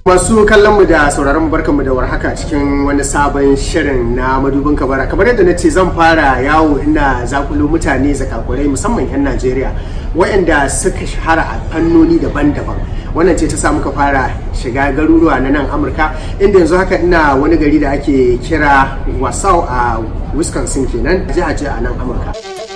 Masu kallon mu da sauraron mu barkanmu da warhaka cikin wani sabon shirin na madubin kabara kamar yadda na ce zan fara yawo ina zakulo mutane zakakurai musamman 'yan Najeriya waɗanda suka shahara a fannoni daban-daban wannan ce ta sa muka fara shiga garuruwa na nan Amurka inda yanzu haka ina wani gari da ake kira Wasau a Wisconsin kenan jiha ce a nan Amurka.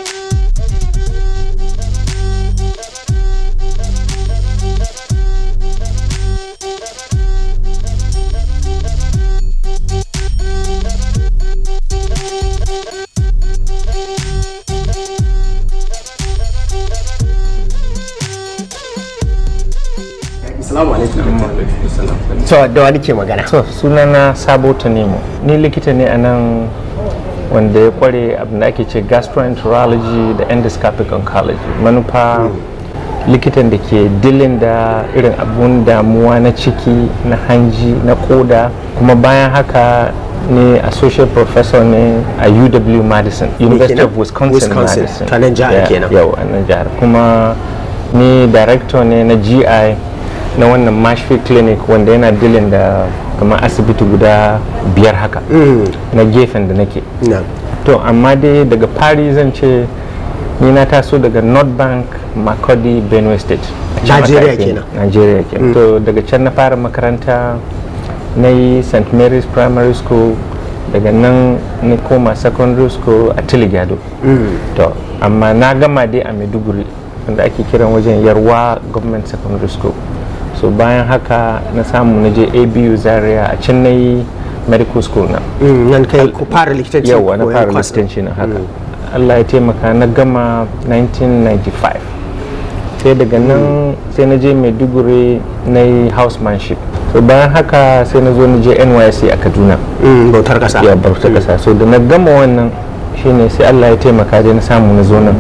Assalamu alaikum. To da wani ke magana? To sunana Sabo Tanemo. Ni likita ne a nan wanda ya kware abin da ake ce gastroenterology da endoscopic oncology. Manufa likitan da ke dilin da irin abun damuwa na ciki na hanji na koda kuma bayan haka ne associate professor ne a UW Madison University of Wisconsin, Wisconsin. Madison Ta nan jihar Yeah, kenan. yau a nan jihar kuma ni director ne na GI na wannan Marshfield Clinic wanda yana dilin da kamar asibiti guda biyar haka na gefen da nake Na. to amma dai daga fari zan ce ni na taso daga north bank makodi benue state A can Najeriya aka haife ni. kenan. Najeriya kenan to daga can na fara makaranta na yi st mary's primary school daga nan na koma secondary school a tiligado to amma na gama dai a maiduguri wanda ake kiran wajen yarwa government secondary school so bayan haka na samu na je abu zaria a can na yi medical school na Mm, Nan kai ku fara likitanci yawa na koyon fara kwas ɗin. likitanci na haka allah ya taimaka na gama 1995 sai daga nan sai na je maiduguri na yi housemanship so bayan haka sai na zo na je nysc a kaduna Mm, Bautar ƙasa. ya bauta kasa so da na gama wannan shine sai allah ya taimaka dai na samu na zo nan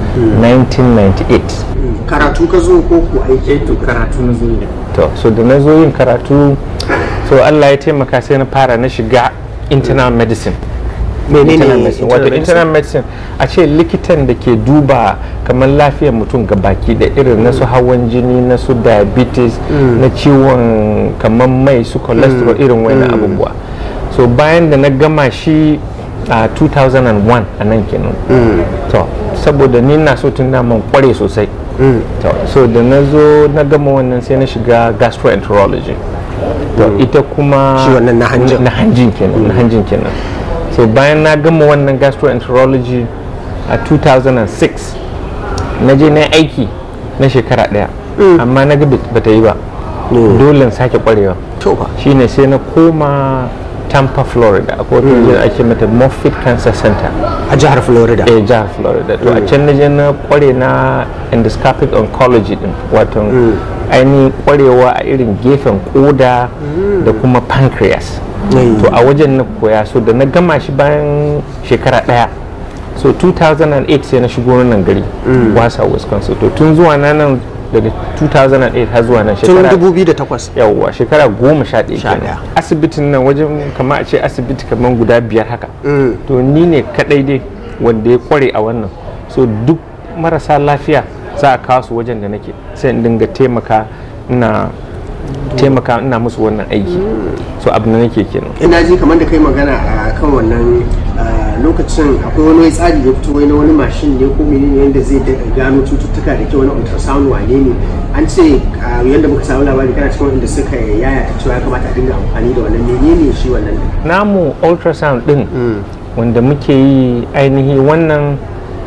1998 Karatu ka zo ko ku aiki? karatu na zo to so da na zo yin karatu so allah ya taimaka sai na fara na shiga internal medicine Menene internal medicine wato internal internal medicine a ce likitan da ke duba kamar lafiyar mutum ga baki da irin na su hawan jini na su diabetes na ciwon kamar mai su cholesterol irin wani abubuwa so bayan da na gama shi a 2001 a nan kenan to saboda ni na so tun man kware sosai to so da na zo na gama wannan sai na shiga gastroenterology to ita kuma Shi wannan na hanjin. na hanjin kenan na hanjin kenan so bayan na gama wannan gastroenterology a 2006 na je na yi aiki na shekara daya amma na ga ba ta yi ba dole in sake kwarewa To fa. shine sai na koma tampa florida akwai wata wajen ake mata moffitt cancer center A jihar Florida. a jihar florida to a can na je na kware na endoscopic oncology din wato ainihin kwarewa a irin gefen koda da kuma pancreas Mm. to a wajen na koya so da na gama shi bayan shekara daya so 2008 sai na shigo nan gari wasa wisconsin to tun zuwa na nan daga 2008 har zuwa nan Tun shekara 2008. yawwa shekara goma sha ɗaya Sha kenan ɗaya. asibitin nan wajen kama a ce asibiti kamar guda biyar haka to ni ne kadai dai wanda ya kware a wannan so duk marasa lafiya za a kawo su wajen da nake sai in dinga taimaka ina taimaka ina musu wannan aiki so abu da nake kenan ina ji kamar da kai magana a kan wannan ah, lokacin akwai wani tsari da fito wai na wani mashin ne ko menene yadda zai daga gano cututtuka da ke wani ultrasound wane ne an ce ah, yadda muka samu labari kana cikin wanda suka yaya ta cewa ya kamata a dinga amfani da wannan menene shi wannan din namu ultrasound din wanda muke yi ainihi wannan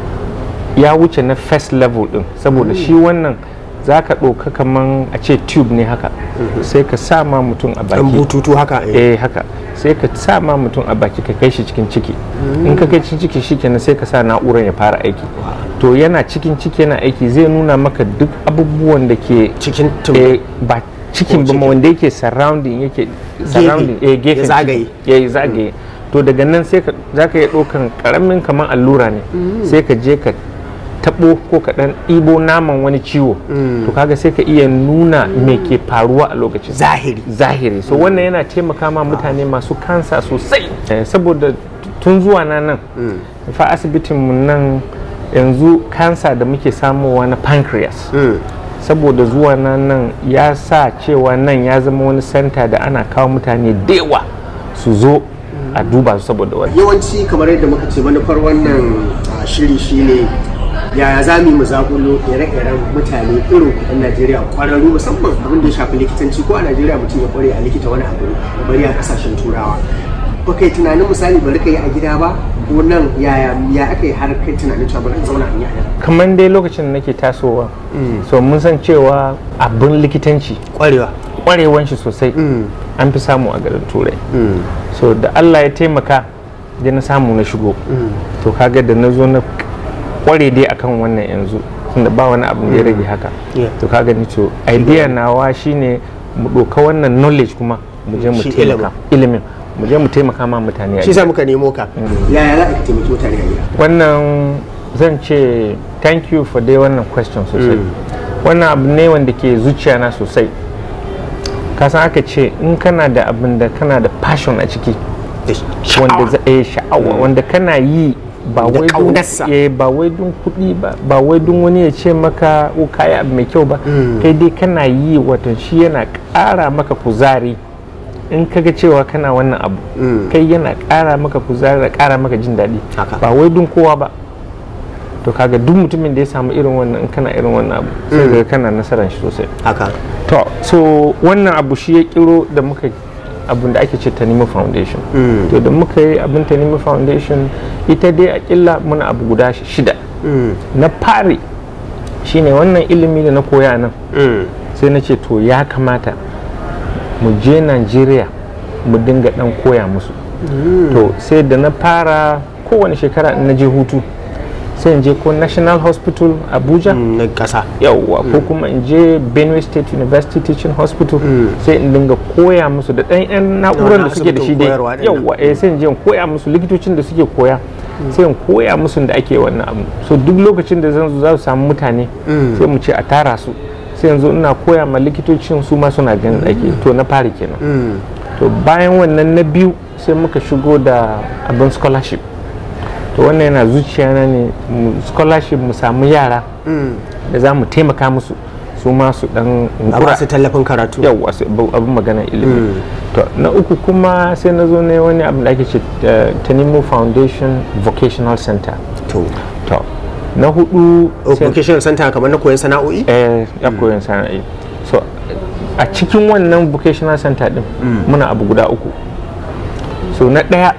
ya wuce na first level din saboda shi wannan za ka ɗauka kaman a ce tube ne haka sai ka sa ma mutum a dan baki bututu haka eh. eh haka sai ka sa ma mutum a baki ka kai shi cikin ciki in ka kai cikin ciki shikenan sai ka sa na'urar ya fara aiki to yana cikin ciki yana aiki zai nuna maka duk abubuwan da ke cikin tum eh, ba cikin ba ma wanda yake surrounding yake surrounding eh gefen Ya zagaye. ciki. ya yi zagaye to daga nan sai ka za ka iya ɗaukan ƙaramin kamar allura ne sai ka je ka taɓo ko ka ɗan ɗibo naman wani ciwo to kaga sai ka iya nuna me ke faruwa a lokacin zahiri zahiri so wannan yana taimaka ma mutane masu kansa sosai Eh, saboda tun zuwa na nan fa asibitinmu nan yanzu kansa da muke samowa na pancreas saboda zuwa na nan ya sa cewa nan ya zama wani santa da ana kawo mutane da yawa su zo a duba su saboda wani yawanci kamar yadda muka ce manufar wannan ah, shiri shine yaya za mu yi mu zakulo ire-iren mutane irin kuɗin najeriya kwararru musamman abin da ya shafi likitanci ko a najeriya mutum ya kware a likita wani abu ya bari a kasashen turawa ba kai tunanin misali bari ka yi a gida ba ko nan yaya ya aka yi har kai tunanin cewa bari in zauna in yi a nan kamar dai lokacin da nake tasowa so mun san cewa abin likitanci kwarewa kwarewan shi sosai an fi samu a garin turai so da allah ya taimaka da na samu na shigo to kaga da na zo na kware dai akan wannan yanzu tunda ba wani abu da ya rage haka Yeah. to kaga ni to idea nawa shine mu ɗauka wannan knowledge kuma mu je mu Shi taimaka ilimin mu je mu taimaka ma mutane a shi sa muka nemo ka yaya za a ka taimaki mutane a gida wannan zan ce thank you for dai wannan question sosai wannan abu ne wanda ke zuciya na sosai kasan aka ce in kana da abin da kana da passion a ciki wanda za a yi sha'awa wanda kana yi ba Da wai don ƙaunarsa. eh, ba wai don kuɗi ba ba wai don wani ya ce maka o kayi abu mai kyau ba kai dai kana yi wato shi yana ƙara maka kuzari in kaga cewa kana wannan abu kai yana ƙara maka kuzari da ƙara maka jin daɗi Haka. ba wai don kowa ba to kaga duk mutumin da ya samu irin wannan in kana irin wannan abu sai ga kana nasarar shi sosai haka to so wannan abu shi ya kiro da muka abin da ake ce Tanimu Foundation to da muka yi abin Tanimu Foundation ita dai a killa muna abu guda shida na fari shine wannan ilimi da na koya nan sai na ce to ya kamata mu je Najeriya mu dinga dan koya musu to sai da na fara kowane shekara in na je hutu sai in je ko National Hospital Abuja na ƙasa yauwa ko kuma in je benue state university teaching hospital sai in dinga koya musu da ɗan yan na'urar da suke da shi dai koyarwa ɗin nan. yauwa eh sai in je in koya musu likitocin da suke koya sai in koya musu da ake wannan abu so duk lokacin da zan zo za su samu mutane sai mu ce a tara su sai yanzu ina koya ma likitocin su ma suna ganin da ake to na fari kenan to bayan wannan na biyu sai muka shigo da abin scholarship to wannan yana zuciya na ne mu- scholarship mu samu yara da za mu taimaka musu su ma su dan a ba su tallafin karatu yawwa su abu- abin magana ilimi to na uku kuma sai na zo ne wani abin da ake ce eh, Tanimu Foundation Vocational Center to to na hudu sai- vocational center kamar na koyon sana'o'i eh ya koyon sana'i so a cikin wannan vocational center din muna abu guda uku so na ɗaya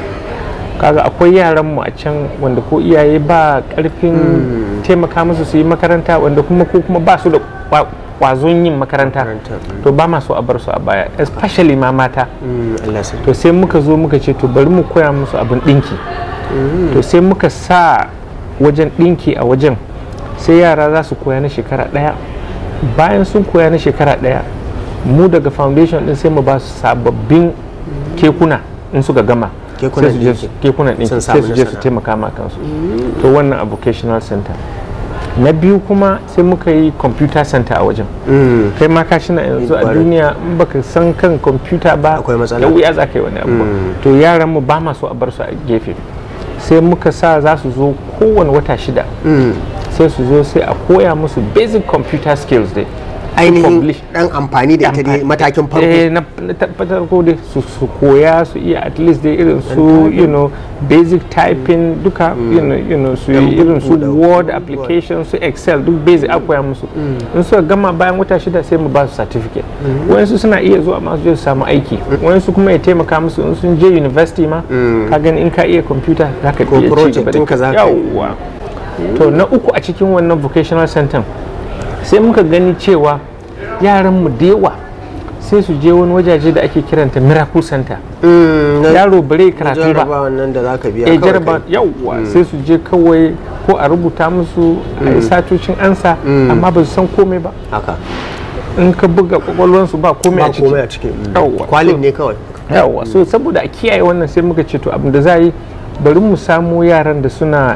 kaga akwai yaranmu a can wanda ko iyaye ba karfin taimaka musu su yi makaranta wanda kuma ko kuma ba su da kwa- kwazon yin makaranta Makaranta, to ba ma so a bar su a baya especially ma mata Mm, Allah sai to sai muka zo muka ce to bari mu koya musu abin ɗinki to sai muka sa wajen ɗinki a wajen sai yara za su koya na shekara ɗaya bayan sun koya na shekara ɗaya mu daga foundation ɗin sai mu ba su sababbin kekuna in suka gama Kekunan sai su je su- ɗinki. kekunan ɗinki Sun sai samu su je su nasara. taimaka ma kansu to wannan a vocational center na biyu kuma sai muka yi computer center a wajen Mm, kai ma ka shi na yanzu a Ƙwarai. duniya in baka san kan kwamfuta ba Akwai matsala. da wuya za ka yi wani abu to yaran mu ba ma so a bar su a gefe sai muka sa za su zo kowane wata shida mm. sai su zo sai a koya musu basic computer skills dai Su ainihin publish. dan amfani da ita dai matakin farko eh na na tabbatar ko dai su su koya su iya at least dai irin su you know basic typing duka you know you know su yi irin su buɗe- word application su excel duk basic a koya musu in suka gama bayan wata shida sai mu ba su certificate wayansu suna iya zuwa ma su je su samu aiki wayansu kuma ya taimaka musu in sun je university ma ka gani in ka iya computer za ka Ko iya ci project gaba da ɗinka za ka yi. yawwa to na uku a cikin wannan vocational center sai muka gani cewa yaranmu da yawa sai su je wani wajaje da ake kiranta miracle center Mm, na yaro bare karatu ba jarabawan nan da zaka biya eh kawai jaraba kai. yawwa sai su je kawai ko a rubuta musu a yi satocin ansa amma ba su san komai ba haka in ka buga kwakwalwansu ba komai ba a ciki komai a cikin mm. Yawwa. kwalin So- ne kawai yawwa so saboda a kiyaye wannan sai muka ce to abin da za a yi bari mu samu yaran da suna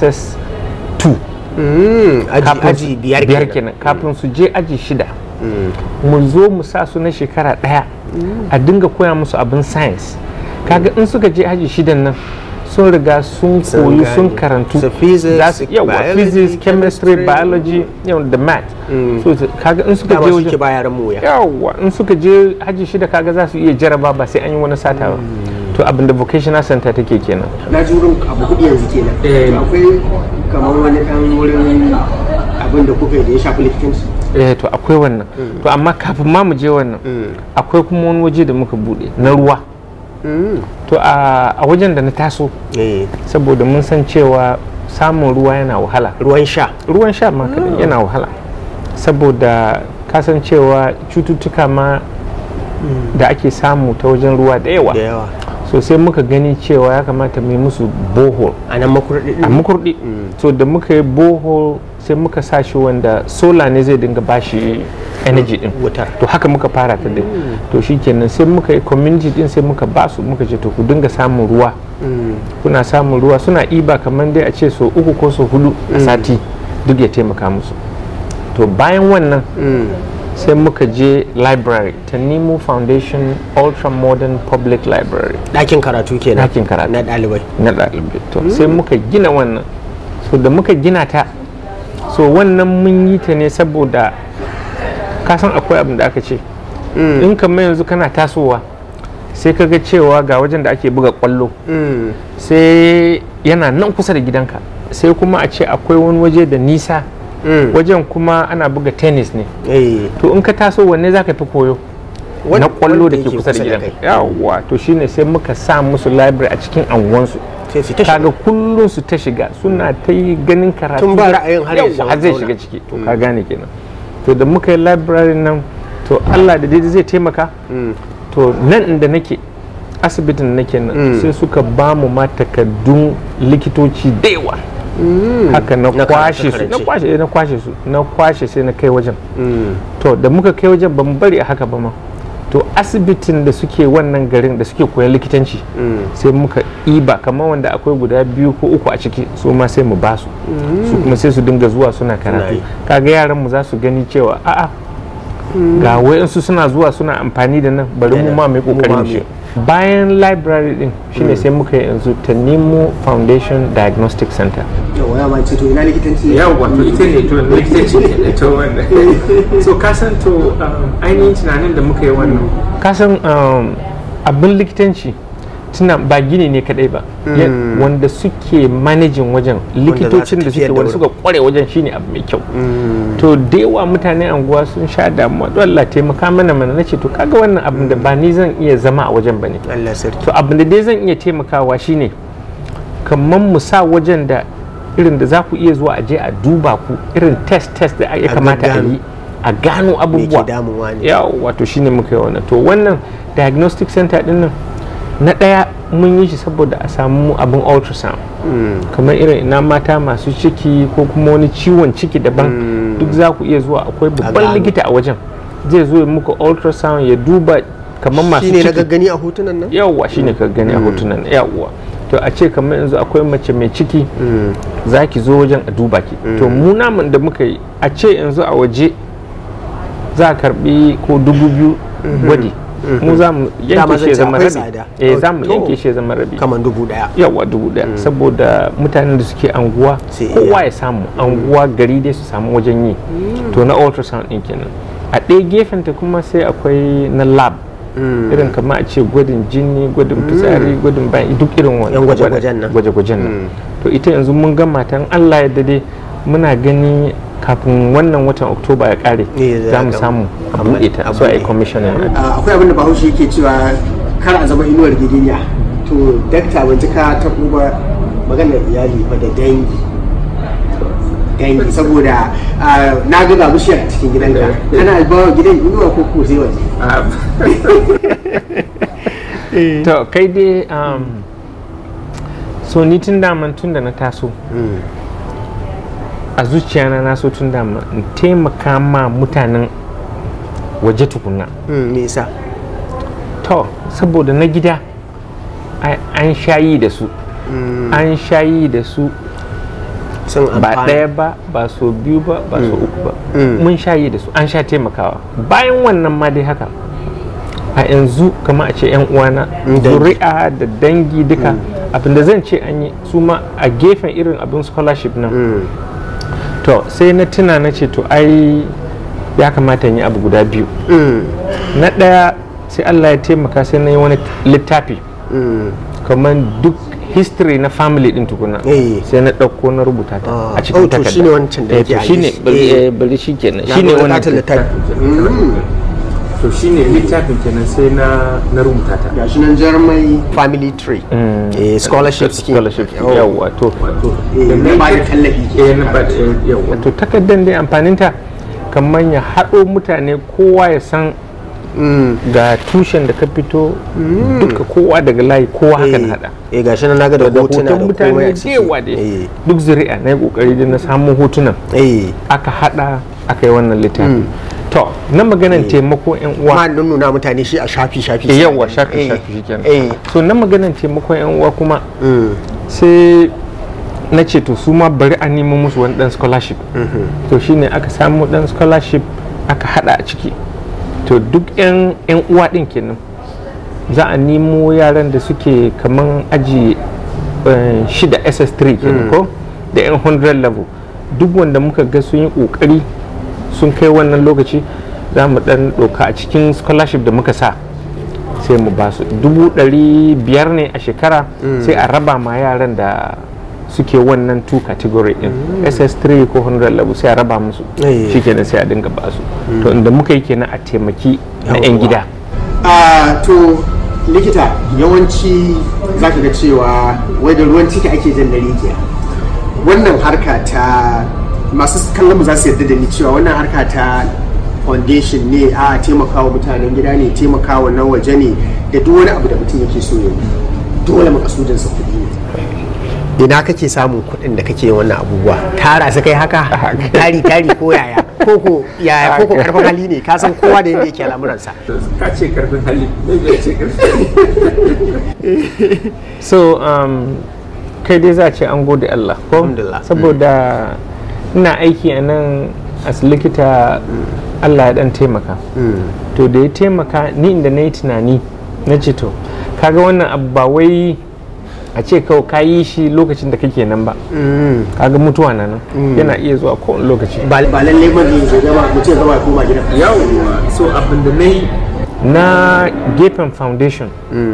ss2 Mm, aji kafin aji su- biyar biyar kenan kenan kafin su je aji shida mu zo mu sa su na shekara ɗaya a dinga koya musu abin science kaga in suka je aji shidan nan sun riga sun Sun koyi sun gane. karantu So physics, za su yawa biology, physics chemistry chemistry. biology you know, da math Mm. so su- kaga in suka dama je suke wajen ba yaran mu wuya yawa in suka je haji shida kaga za su iya jaraba ba sai an yi wani sata ba to abin da vocational center take kenan na ji wurin abu hudu yanzu kenan Eh. To akwai kamar wani dan wurin abin da kuka yi da ya shafi likitanci eh to akwai wannan to amma kafin ma mu je wannan akwai kuma wani waje da muka bude na ruwa to a a wajen da na taso Eh, saboda mun san cewa samun ruwa yana wahala ruwan sha ruwan sha ma kaɗai yana wahala saboda kasancewa cututtuka ma da ake samu ta wajen ruwa da yawa da yawa so sai muka gani cewa ya kamata mu yi musu bohol a nan makurɗi a makurdi so da muka yi bohol sai muka sa shi wanda sola ne zai dinga bashi energy din wutar to haka muka fara ta dai to shikenan sai muka yi community din sai muka basu muka ce to ku dinga samun ruwa kuna samun ruwa suna iba kamar dai a ce so uku ko so hudu a sati duk ya taimaka musu to bayan wannan sai muka je library ta nemo foundation ultra modern public library ɗakin karatu kenan Ɗakin karatu. na ɗalibai na ɗalibai to sai muka gina wannan so da muka gina ta so wannan mun yi ta ne saboda kasan akwai abin da aka ce in kamar yanzu kana tasowa sai ka ga cewa ga wajen da ake buga kwallo sai yana nan kusa da gidanka sai kuma a ce akwai wani waje da nisa wajen kuma ana buga tennis ne eh to in ka taso wanne za ka fi koyo Wan- na kwallo da wanda ke yake kusa da kusa da gidanka kai. yawwa to shine sai muka sa musu library a cikin anguwansu sai su ta kaga kullum su ta shiga suna ta yi ganin karatu Tun ba ra'ayin har ya Yawwa, shiga har zai zauna. shiga ciki to ka gane kenan to da muka yi library nan to Allah da daidai zai taimaka to nan inda nake asibitin da nake nan sai suka ba mu ma takardun likitoci da yawa haka na Na kwashe su na karance-karance. kwashe eh, na kwashe su na kwashe sai na kai wajen to da muka kai wajen ban bari a haka ba ma to asibitin da suke wannan garin da suke koyan likitanci sai muka iba kamar wanda akwai guda biyu ko uku a ciki su ma sai mu basu su kuma sai su dinga zuwa suna karatu yi. kaga yaran mu za su gani cewa a'a ga wayansu suna zuwa suna amfani da nan bari mu ma mai Mu ma kokarin mu shi bayan library din shine sai muka yi yanzu Tanimu Foundation Diagnostic Center yawa ya mance to ina likitanci yawwa to ita ne to likitanci ne to wannan so ka san to um, ainihin tunanin da muka yi wannan ka san um, abin likitanci tuna ba gini ne kadai ba Ya- wanda suke managing wajen likitocin da suke tafiyar da wanda suka wurin. kware wajen shine abu mai kyau to da yawa mutane anguwa sun sha damuwa don Allah taimaka mana mana nace to kaga wannan abin da ba ni zan iya zama a wajen bane Allah sarki to abin da dai zan iya taimakawa shine kamar mu sa wajen da irin da za ku iya zuwa a je a duba ku irin test test da ya A kamata a gaggano. yi a gano me ke abubuwa damuwa ne yawa wato shine muka yi wannan to wannan diagnostic center din nan na ɗaya mun yi shi saboda a samu abin ultrasound kamar irin ina mata masu ciki ko kuma wani ciwon ciki daban duk za ku iya zuwa akwai babban gano. likita a wajen zai zo ya muku ultrasound ya duba kamar masu shine na ciki gaggani a hotunan nan yawwa shine ka gani a hotunan yawwa to a ce kamar yanzu akwai mace mai ciki za ki zo wajen a duba ki to mu namun da muka yi a ce yanzu a waje za a karbi ko dubu biyu gwadi mu za mu Dama yanke shi ya zan ce zama akwai rabi tsada. eh za mu To. yanke shi ya zama rabi kamar dubu daya yawa dubu daya saboda mutanen da suke anguwa Sai kowa iya. ya samu anguwa gari dai su samu wajen yi to na ultrasound din kenan a ɗaya gefen ta kuma sai akwai na lab irin kamar a ce gwadin jini gwadin fitsari gwadin bayan duk irin wani Yan gwaje-gwajen nan. gwaje-gwajen nan to ita yanzu mun gama ta in Allah ya dade muna gani kafin wannan watan oktoba ya kare Eh, za za mu a samu a gama. buɗe ta A so a yi buɗe. commissioning Ah, akwai abin da bahaushe yake cewa kar a zama inuwar gidinya to dakta ban ji ka taɓo ba maganar iyali fa da dangi dangi saboda ah, na ga ga bishiyar a cikin gidanka ana ba wa gidan inuwa ko ko sai waje to kai dai um, so ni tun daman tun da na taso a zuciyana na so tun dama in taimaka ma mutanen waje tukunna Mm, me yasa to saboda na gida ai- an shayi da su an shayi da su sun ba amfana ɗaya ba ba so biyu ba ba so uku ba mun shayi da su an sha taimakawa bayan wannan ma dai haka a yanzu kama a ce yan uwana dangi. zuri'a da dangi duka abin da zan ce an yi su ma a gefen irin abin scholarship nan to sai na tuna na ce to ai ya kamata in yi abu guda biyu na ɗaya sai allah ya taimaka sai na yi wani littafi kamar duk history na family din tukuna Eh. sai na ɗauko na rubuta ta Ah. a cikin Oh, to takarda shine wancan da Eh, yake to a shine gefe. bari Eh. eh, bari shi kenan Na shine ga wannan bukatar littafi. to shine littafin kenan sai na na rubuta ta gashi nan jarmai family tree eh, scholarship scheme scholarship Oh. yawa to Eh, da na na ba da yi- tallafi ke eh, na ba da yawa to takardar dai amfaninta kamar ya haɗo mutane kowa ya san ga tushen da ka fito duka kowa daga layi kowa haka na hada eh gashi nan naga da da hotuna da hoton komai mutane a da ciki yawa da eh duk zuri'a na yi kokari da na samu hotunan eh aka hada aka yi wannan littafi to na maganan taimako yan uwa ma nuna mutane shi a shafi shafi Eh, yawa shafi Eh, shafi shikenan eh so na maganan taimakon yan uwa kuma mm, sai na ce to su ma bari a nemo musu wani dan scholarship to shine aka samu dan scholarship aka hada a ciki to duk yan yan uwa din kenan za a nemo yaran da suke kaman aji eh, shida ss3 kenan ko da yan 100 level duk wanda muka ga sun yi kokari sun kai wannan lokaci za mu dan doka a cikin scholarship da muka sa sai mu ba su dubu ɗari biyar ne a shekara sai a raba ma yaran da suke wannan two category din ss3 ko 100 level sai a raba musu Eh. shikenan sai a dinga ba su to inda muka yi kenan a taimaki na 'yan gida a to likita yawanci za ka ga cewa wai da ruwan ciki ake jan dare ke wannan harka ta masu kallon mu za su yarda da ni cewa wannan harka ta foundation ne a taimakawa mutanen gida ne taimakawa na waje ne da duk wani abu da mutum yake so ya yi dole makasudinsa kuɗi ne ina kake samun kuɗin da kake yin wannan abubuwa tara su kai haka tari tari ko yaya koko yaya koko karfin hali ne ka san kowa da yadda yake al'amuransa ka ce karfin hali ce so um, kai dai za a ce an gode Allah ko Alhamdulillah. saboda ina aiki a nan as likita Allah ya dan taimaka to da ya taimaka ni inda na yi tunani na ce to kaga wannan abu ba wai a ce kawai ka yi shi lokacin da kake nan ba kaga mutuwa na nan yana iya zuwa kowane lokaci ba ba lalle ba ne ya gama mutum ya gama ya koma gida yawwa so abin da na yi na gefen foundation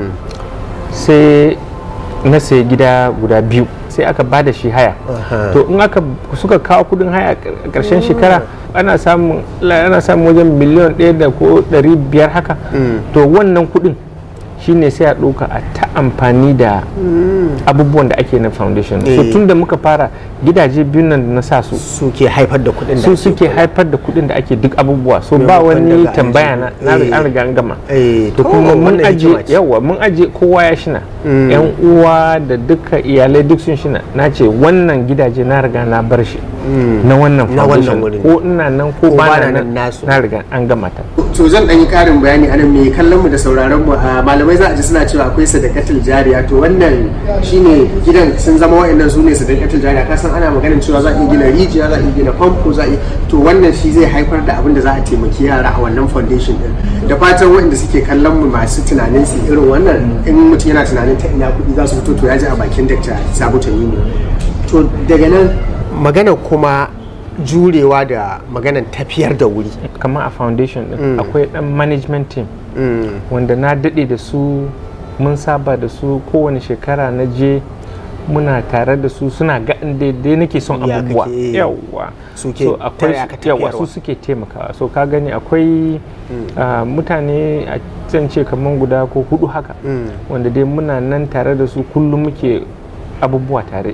sai na sayi gida guda biyu sai aka ba da shi haya to in aka suka kawo kudin haya a ƙarshen shekara ana samun ana samun wajen miliyan ɗaya da ko ɗari biyar haka to wannan kudin shine sai a ɗauka a ta amfani da abubuwan da ake na foundation so Eh. tun da muka fara gidaje biyun nan da na sa su suke haifar da kuɗin da su ake suke haifar da kuɗin da ake duk abubuwa so ba Maimakon wani daga tambaya na aljihu. na Eh. an riga an gama Eh, to to, kuma mun wannan aje hikima ce. yawa mun aje kowa ya shina yan uwa da duka iyalai duk sun shina na ce wannan gidaje na riga na bar shi na wannan Na wannan foundation wurin. ko ina nan ko Ko ba ba na na nan nan nasu. na riga an gama ta to zan ɗan yi ƙarin bayani anan mai kallon mu da sauraron mu a malamai za a ji suna cewa akwai sadakatul jariya to wannan shine gidan sun zama wa'annan su ne sadakatul jariya ka san ana maganin cewa za a iya gina rijiya za a iya gina famfo za a iya to wannan shi zai haifar da abin da za a taimaki yara a wannan foundation din da fatan waɗanda suke kallon mu masu tunanin su irin wannan in mutum yana tunanin ta ina kuɗi za su fito to ya ji a bakin dakta Sabo Tanimu to daga nan magana kuma jurewa da maganan tafiyar da wuri kamar a foundation din akwai dan management team wanda na daɗe da su mun saba da su kowane shekara na je muna tare da su suna ga daidai nake son Ya abubuwa kake- yawwa Suke so akwai taya ka yawa tafiyarwa. su suke taimakawa so ka gani akwai ah, mutane a zan ce kamar guda ko hudu haka wanda dai muna nan tare da su kullum muke abubuwa tare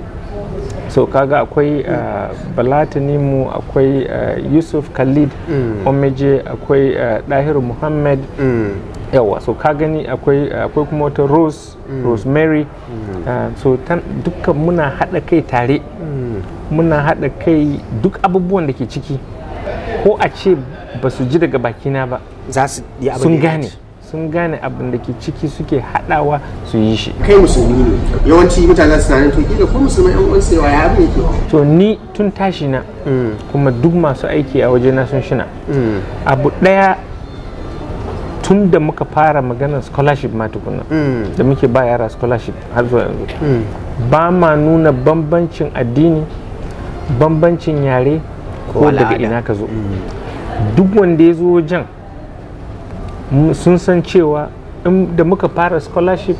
so kaga akwai uh, balatanimu akwai uh, yusuf khalid omeje akwai uh, dahiru muhammad yawa so ka gani akwai akwai kuma wata rose rosemary uh, so tan- dukkan muna haɗa kai tare muna haɗa kai duk abubuwan da ke ciki ko a ce ba su ji daga bakina ba za su yi abin sun da ya gane dace. sun gane abin da ke ciki suke haɗawa su yi shi kai musulmi ne yawanci mutane za su tunanin to kila ko musulmai yan uwan sai ya abin yake to ni tun tashi na kuma duk masu aiki a waje na sun shina abu ɗaya tun da muka fara maganar scholarship ma tukuna da muke ba yara scholarship har zuwa yanzu ba ma nuna bambancin addini bambancin yare Ko ko daga al'ada. ina ka zo duk wanda ya zo wajen mu- sun san cewa in da muka fara scholarship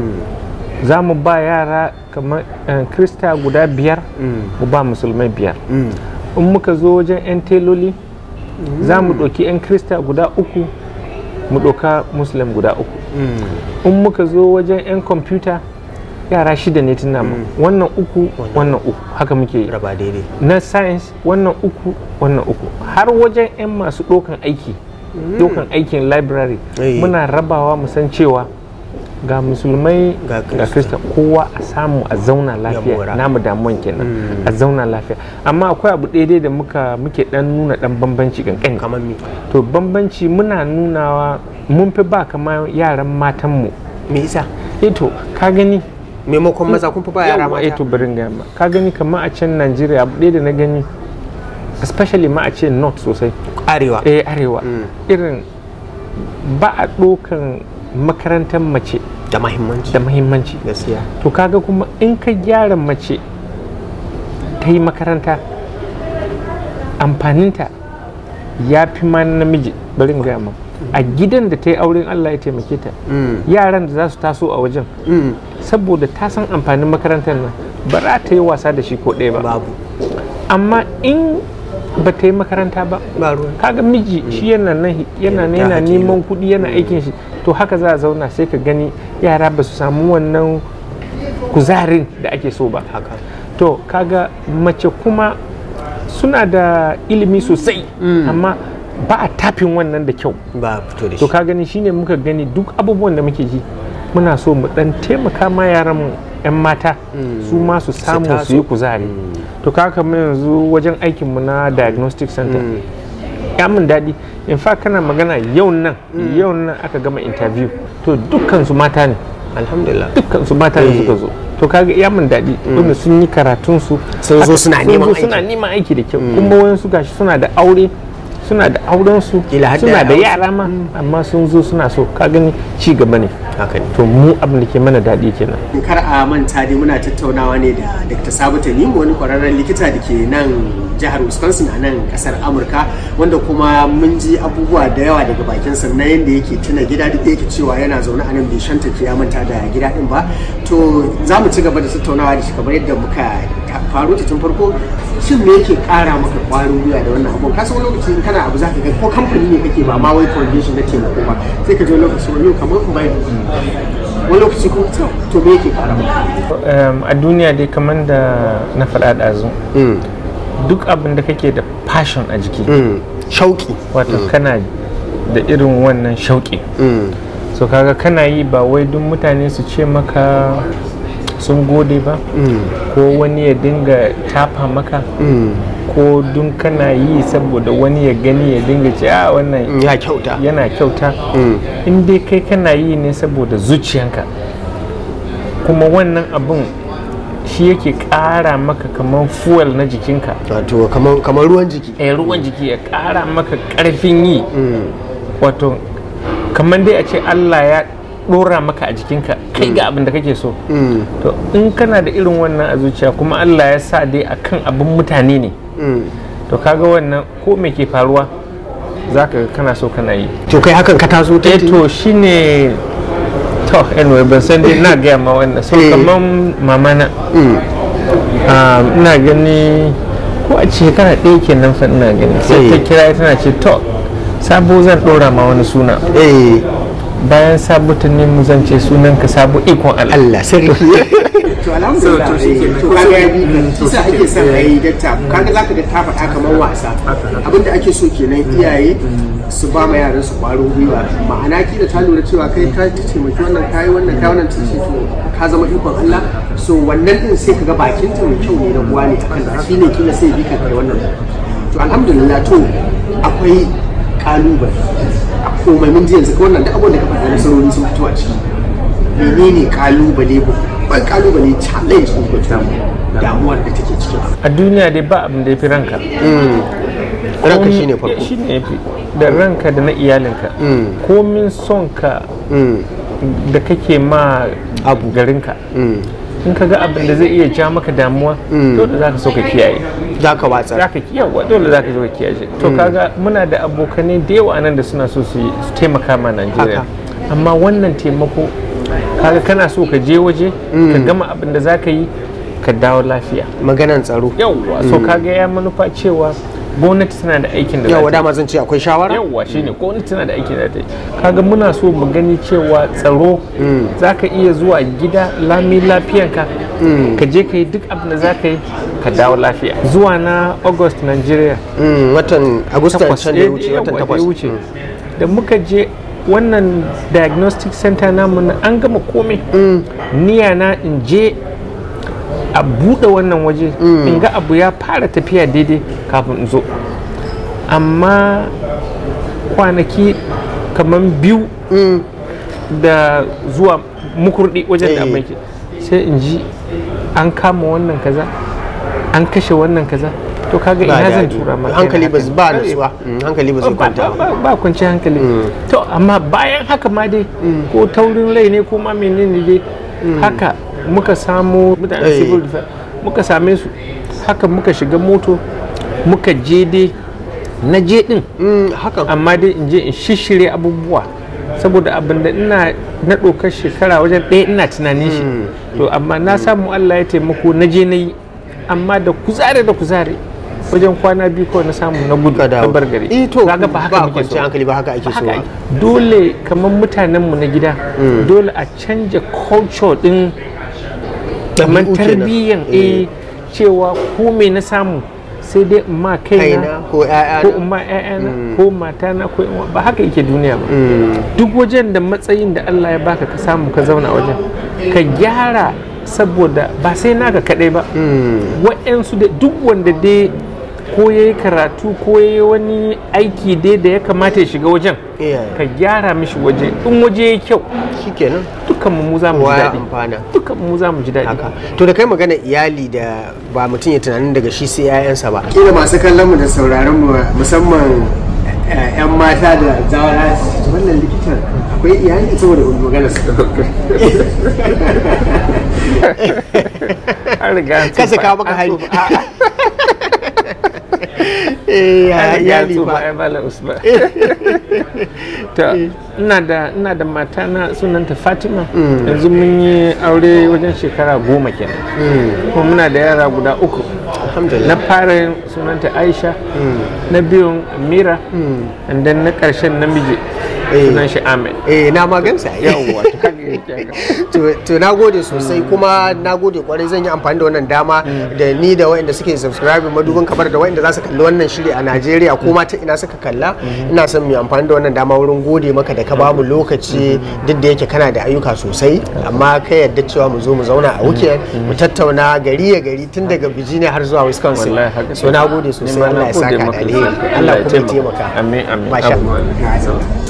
za mu ba yara kamar eh, krista guda biyar mu ba musulmai biyar in muka zo wajen 'yan teloli za mu ɗauki 'yan krista guda uku mu ɗauka muslim guda uku in muka zo wajen 'yan kwamfuta yara shida ne tun namu wannan uku wannan uku haka muke yi raba daidai na science wannan uku wannan uku har wajen 'yan masu ɗaukan aiki ɗaukan aikin library Eh. muna rabawa mu san cewa ga musulmai Ga ga krista kowa a samu a zauna mora. lafiya namu damuwan kenan a zauna lafiya amma akwai abu daidai da muka muke dan nuna dan bambanci kankani kamar mi to bambanci muna nunawa mun fi ba kama yaran matanmu me isa eh to ka gani maimakon maza kun fi ba yara Yawwa, eh to mata bari in gaya ma ka gani kamar a can Najeriya abu ɗaya da na gani especially ma a ce north sosai arewa eh arewa irin ba a ɗaukan makarantar mace da mahimmanci da mahimmanci gaskiya to kaga kuma in ka gyara mace ta yi makaranta amfaninta ya fi ma na namiji bari in gaya ma a gidan da ta yi auren Allah ya taimake ta yaran da za su taso a wajen saboda ta san amfanin makarantar nan ba za ta yi wasa da shi ko ɗaya ba babu amma in ba ta yi makaranta ba ba ruwan kaga miji shi yana nan yana nan Ya yana haƙi neman kuɗi yana aikin shi to haka za a zauna sai ka gani yara ba su samu wannan kuzarin da ake so ba haka to kaga mace kuma suna da ilimi sosai amma ba a tafin wannan da kyau ba fito da to shi ka gani shine muka gani duk abubuwan da muke ji muna so mu dan taimaka ma yaran mu yan mata su ma su samu taso. su yi kuzari to ka kamar yanzu wajen aikin mu na diagnostic center ya min daɗi in fact kana magana yau nan yau nan aka gama interview to dukkan su mata ne alhamdulillah dukkan su mata ne Eh. suka zo to kaga ya min daɗi wanda sun yi karatun su Sun zo haka suna sun neman zo aiki. suna neman aiki da kyau kuma wani su gashi suna da aure suna da auren su Kila har da suna da yara. yara ma amma sun zo suna so ka gani ci gaba ne haka ne to mu abin da ke mana daɗi kenan kar a manta dai muna tattaunawa ne da Dr. Sabu Tanimu wani kwararren likita da ke nan jihar Wisconsin a nan kasar Amurka wanda kuma mun ji abubuwa da yawa daga bakin sa na yadda yake tuna gida duk da yake cewa yana zaune a nan bai shanta ke ya manta da gida din ba to za mu ci gaba da tattaunawa da shi kamar yadda muka ta- faru ta tun farko shin me yake kara maka kwarin gwiwa da wannan abun kasan wani lokaci in kana abu za ka ga ko kamfani ne kake ba ma wai foundation na taimako ba sai ka je wani lokaci wani kamar in bai wani lokaci ko to to me yake kara maka Um, a duniya dai kamar da na faɗa ɗazu duk abin da kake da passion a jiki shauki wato kana da irin wannan shauƙi so kaga kana yi ba wai duk mutane su ce maka sun gode ba ko wani ya dinga tafa maka ko dun kana yi saboda wani ya gani ya dinga ce a wannan ya kyauta yana kyauta in dai kai kana yi ne saboda zuciyanka kuma wannan abun shi yake ƙara maka kamar fuel na jikinka wato kamar kamar ruwan jiki eh, ruwan jiki ya ƙara maka ƙarfin yi wato kamar dai a ce Allah ya ɗora maka a jikinka kai ga abin da kake so to in kana da irin wannan a zuciya kuma Allah ya sa dai akan abin mutane ne to kaga wannan ko me ke faruwa za ka kana so kana yi to kai hakan ka taso ta eh to shine to anyway ban san dai na gaya ma wannan so Eh. kamar mama na ah, ina gani ko a shekara ɗaya kenan fa ina gani sai ta Eh. kira tana ce to sabo zan ɗora ma wani suna eh bayan sabo ta nemi zan ce sunan ka sabo ikon Allah Allah sarki to alhamdulillah So, to shi kenan. to kaga ya bi shi sa ake son a yi datta kaga zaka ga ta faɗa kamar wasa abinda ake so kenan iyaye su ba ma yaran su ƙwarin gwiwa ma'ana kila ta lura cewa kai ka taimaki wannan kayi wannan kayi wannan ta ce to ka zama ikon Allah so wannan din sai kaga bakin ta mai kyau ne na uwa ne akan da shine kila sai bi ka kai wannan to alhamdulillah to akwai kalubale a komai mun ji yanzu ka wannan duk abubuwan da ka faɗa nasarori sun fito a ciki menene kalubale babban kalubale challenge ko kuma damuwar da take cikin abu a duniya dai ba abin da ya fi ranka ranka Komi- shine farko shi ne yafi da ranka da na iyalinka komin son ka Mm, da kake ma Abu. garinka mm. in ka ga abin da zai iya ja maka damuwa dole za ka so ka kiyaye za ka watsar za ka kiyaye dole za ka so ka kiyaye to kaga muna da abokanai da yawa nan da suna so su yi- su taimaka ma Najeriya Haka. amma wannan taimako kaga kana so ka je waje ka gama abin da za ka yi ka dawo lafiya maganan tsaro yawwa so kaga ya manufa cewa gwamnati tana da aikin da za yawa ta yi dama zan ce akwai shawara yawwa shine gwamnati tana da aikin da ta yi kaga muna so mu gani cewa tsaro za ka iya zuwa gida lami lafiyanka ka je ka yi duk abin da za ka yi ka dawo lafiya zuwa na august nigeria Mm, watan agusta takwas can da ya eh, wuce yawwa, watan da ya takwas wuce da muka je wannan diagnostic center namu na an gama komai niyya na in je a buɗe wannan waje in ga abu ya fara tafiya daidai kafin in zo amma kwanaki kamar biyu da zuwa mukurdi wajen da Eh. mai sai in ji an kama wannan kaza an kashe wannan kaza to kaga Ba ina zan daɗi. tura ma hankali ba kaina ba haka. nutsuwa Mm, hankali ba zai ba, kwanta ba, ba ba, ba kwanci hankali to amma bayan haka ma dai ko taurin rai ne ko ma menene dai haka muka samu mutane Eh. civil defense muka same su haka muka shiga moto muka je dai na je din Mm, hakan amma dai in je in shishire abubuwa saboda abin da ina na ɗaukar shekara wajen ɗaya ina tunanin shi to amma na samu Allah ya taimako na je na yi amma da kuzare da kuzare wajen kwana biyu kawai na samu na gudu ka na dawo bar gari eh to kaga ba haka muke kwanci so hankali ba haka ake so haka ba ake. dole kamar mutanenmu na gida dole a canja culture din kamar Ɗabi'u kenan. tarbiyyan eh cewa ko me na samu sai dai in ma kaina kaina ko ƴaƴa ko in ma ƴaƴana ko matana ko in ba haka yake duniya ba duk wajen da matsayin da Allah ya baka ka samu ka zauna a wajen ka gyara saboda ba sai naka kaɗai ba waɗansu da duk wanda dai ko ya yi karatu ko ya yi wani aiki dai da ya kamata ya shiga wajen Iyaye. ka gyara mishi waje in waje ya kyau shikenan dukkan mu za mu ji kowa ya daɗi amfana dukkan mu za mu ji daɗi haka to da kai magana iyali da ba mutum ya tunanin daga shi sai 'ya'yansa ba kila masu kallon mu da sauraron mu musamman eh, 'yan mata da zawara su ce, wannan likitan akwai iyali saboda magana su an riga an kasa tsufa, kawo maka an hali tsufa. eh ya An riga an iyali tsufa, ba ai, Malam Usman. to ina da ina da mata na sunanta Fatima yanzu mun yi aure wajen shekara goma kenan kuma muna da yara guda uku alhamdulillah na fara sunanta Aisha na biyun Amira and then na ƙarshen namiji Eh. sunan shi Ahmed eh na magansa yawwa to kaga yake haka. to to na gode sosai kuma na gode kwarai zan yi amfani da wannan dama da ni da waɗanda suke subscribe madubin kamar da waɗanda za su kalli wannan shiri a Najeriya ko ma ta ina suka kalla ina son mu yi amfani da wannan dama wurin gode maka da ka ba mu lokaci duk da yake kana da ayyuka sosai amma ka yadda cewa mu zo mu zauna a weekend mu tattauna gari ya gari tun daga Virginia har zuwa Wisconsin Wallahi haka so na gode sosai Ni ma Allah na ya gode saka da maka. alheri Allah Allah ya kuma ya taimaka. taimaka Amin, amin. Masha Amin.